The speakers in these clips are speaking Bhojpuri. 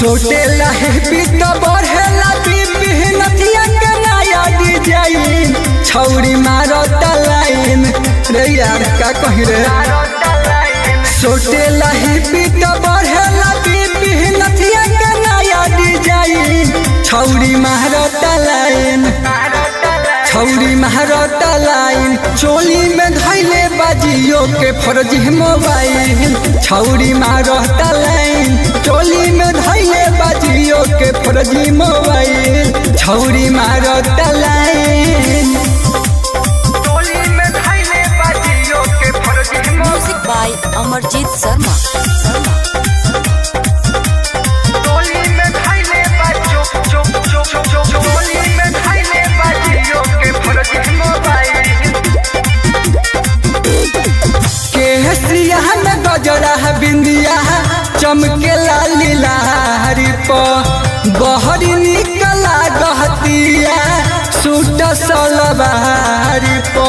सोटे लहे पीत बढ़ेला बीपी नथिया के नया डिजाइन छौरी मारो लाइन रे यार का कही रे सोटे लहे पीत बढ़ेला बीपी नथिया के नया डिजाइन छौरी मारो लाइन छौरी महारत लाइन चोली में धैले बाजियो के फर्जी मोबाइल छौरी महारत लाइन चोली में धैले बाजियो के फर्जी मोबाइल छौरी महारत line Music by Amarjit Sharma. Sharma. केहसिया में गजरा बिंदिया चमके लाली लारी प बहरी निकला गहतिया सूट सलवारी प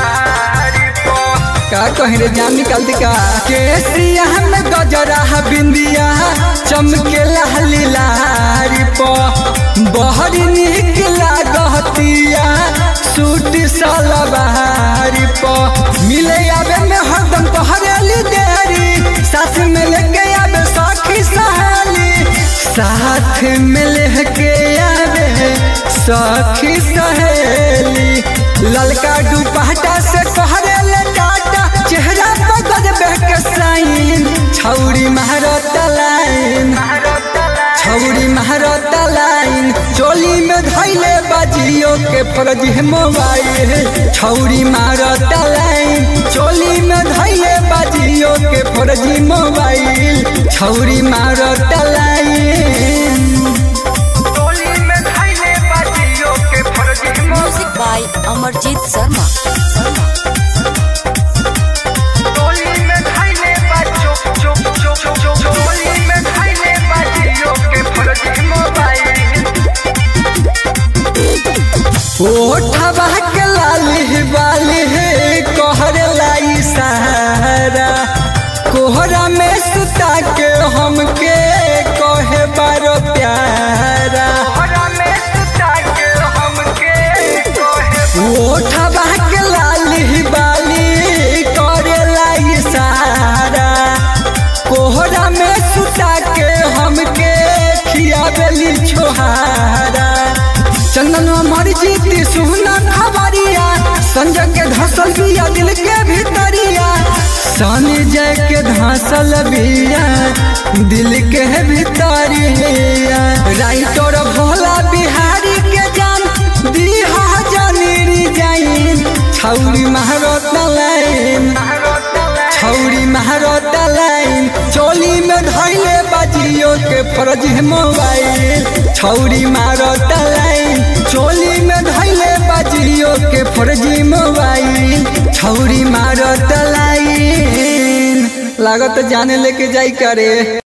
का कहीं रे जान निकाल दी का केसिया में गजरा बिंदिया चमके लाली लारी प बहरी निकला गहतिया सूट सलवारी प मिले आवे में हरदम पहरेली देरी साथ में लेके आवे सखी सहेली साथ में लेके आवे सखी सहेली ललका दुपहटा से कहरेले टाटा चेहरा पर गजबे के साइन छौरी महारत लाइन छौरी महारत लाइन चोली में धैले बाजियो के फर्जी मोबाइल छौरी महारत लाइन चोली में धैले बाजियो के फर्जी मोबाइल छौरी महारत line Music by Amarjit Sharma. Sharma. ओठवा के लाली बाली कहर लाई सहारा कोहरा में सुता के हमके कहे बारो प्यारा ओठवा के लाली बाली करे लाई सहारा कोहरा में सुता के हमके खियावेली छोहारा चंदन हमारी जीती सुना खबरिया संजय के धसल बिया दिल के भीतरिया सनी जय के धसल बिया दिल के भीतरिया राइटर भोला बिहारी के जान दीहा जानी जाइन छौरी महारत लाइन छौरी महारत लाइन चोली में धैले बाजियो के फर्जी मोबाइल छौरी मारत लाइन चोली में धैले बाजियो के फर्जी मोबाइल छौरी मारत लाइन लागत जाने लेके जाई करे